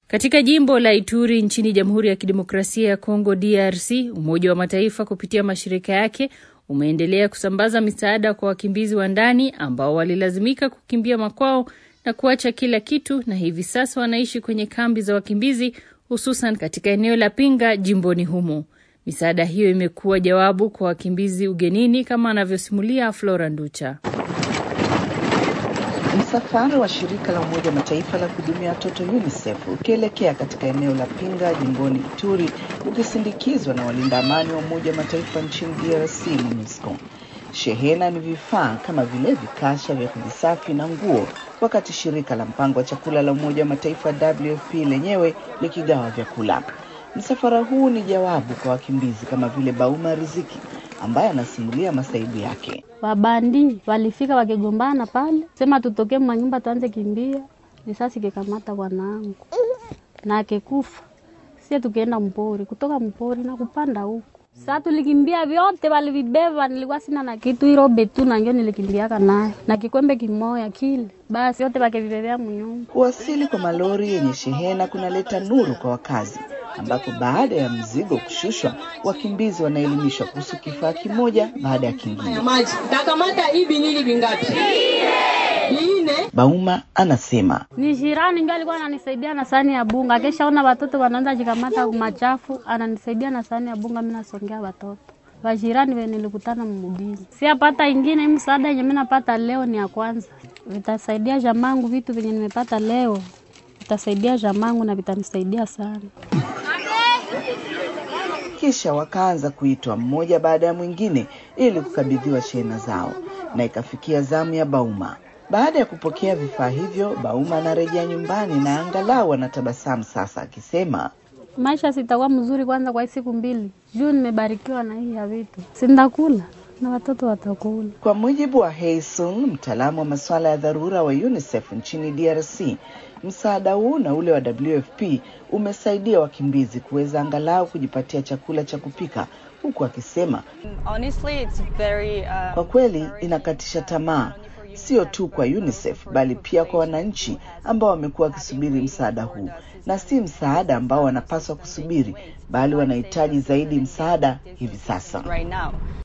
Katika jimbo la Ituri nchini Jamhuri ya Kidemokrasia ya Kongo DRC, Umoja wa Mataifa kupitia mashirika yake umeendelea kusambaza misaada kwa wakimbizi wa ndani ambao walilazimika kukimbia makwao na kuacha kila kitu na hivi sasa wanaishi kwenye kambi za wakimbizi hususan katika eneo la Pinga jimboni humo. Misaada hiyo imekuwa jawabu kwa wakimbizi ugenini kama anavyosimulia Flora Nducha. Msafara wa shirika la Umoja wa Mataifa la kuhudumia watoto UNICEF ukielekea katika eneo la Pinga jimboni Ituri ukisindikizwa na walinda amani wa Umoja wa Mataifa nchini DRC MONUSCO. Shehena ni vifaa kama vile vikasha vya kujisafi na nguo, wakati shirika la mpango wa chakula la Umoja wa Mataifa WFP lenyewe likigawa vyakula. Msafara huu ni jawabu kwa wakimbizi kama vile Bauma Riziki ambaye anasimulia masaibu yake. Wabandi walifika wakigombana pale, sema tutoke manyumba tuanze kimbia, risasi kikamata bwanangu na akekufa. Sie tukienda mpori, kutoka mpori na kupanda huku Saa tulikimbia vyote walivibeba, nilikuwa sina na kitu, irobe tu na ndio nilikimbiaka nayo na kikombe kimoya kile, basi yote wakivibebea mnyumba. Kuwasili kwa malori yenye shehena kunaleta nuru kwa wakazi, ambapo baada ya mzigo kushushwa, wakimbizi wanaelimishwa kuhusu kifaa kimoja baada ya kingine. maji takamata hivi nini vingapi? Ine. Bauma anasema Ni jirani ndio alikuwa ananisaidia na sahani ya bunga, akishaona watoto wanaanza jikamata machafu, ananisaidia na sahani ya bunga, mimi nasongea watoto wajirani wenye nilikutana mugini. Siapata ingine msaada yenye mimi napata leo ni ya kwanza, vitasaidia jamangu. Vitu vyenye nimepata leo vitasaidia jamangu na vitanisaidia sana. kisha wakaanza kuitwa mmoja baada ya mwingine ili kukabidhiwa shehena zao, na ikafikia zamu ya Bauma. Baada ya kupokea vifaa hivyo, Bauma anarejea nyumbani na angalau anatabasamu sasa, akisema Maisha sitakuwa mzuri kwanza kwa hii siku mbili juu nimebarikiwa na hii ya vitu, sindakula na watoto watakula. Kwa mujibu wa Heisung, mtaalamu wa masuala ya dharura wa UNICEF nchini DRC, msaada huu na ule wa WFP umesaidia wakimbizi kuweza angalau kujipatia chakula cha kupika, huku akisema Honestly, it's very, uh, kwa kweli inakatisha tamaa, sio tu kwa UNICEF bali pia kwa wananchi ambao wamekuwa wakisubiri msaada huu, na si msaada ambao wanapaswa kusubiri, bali wanahitaji zaidi msaada hivi sasa. right now.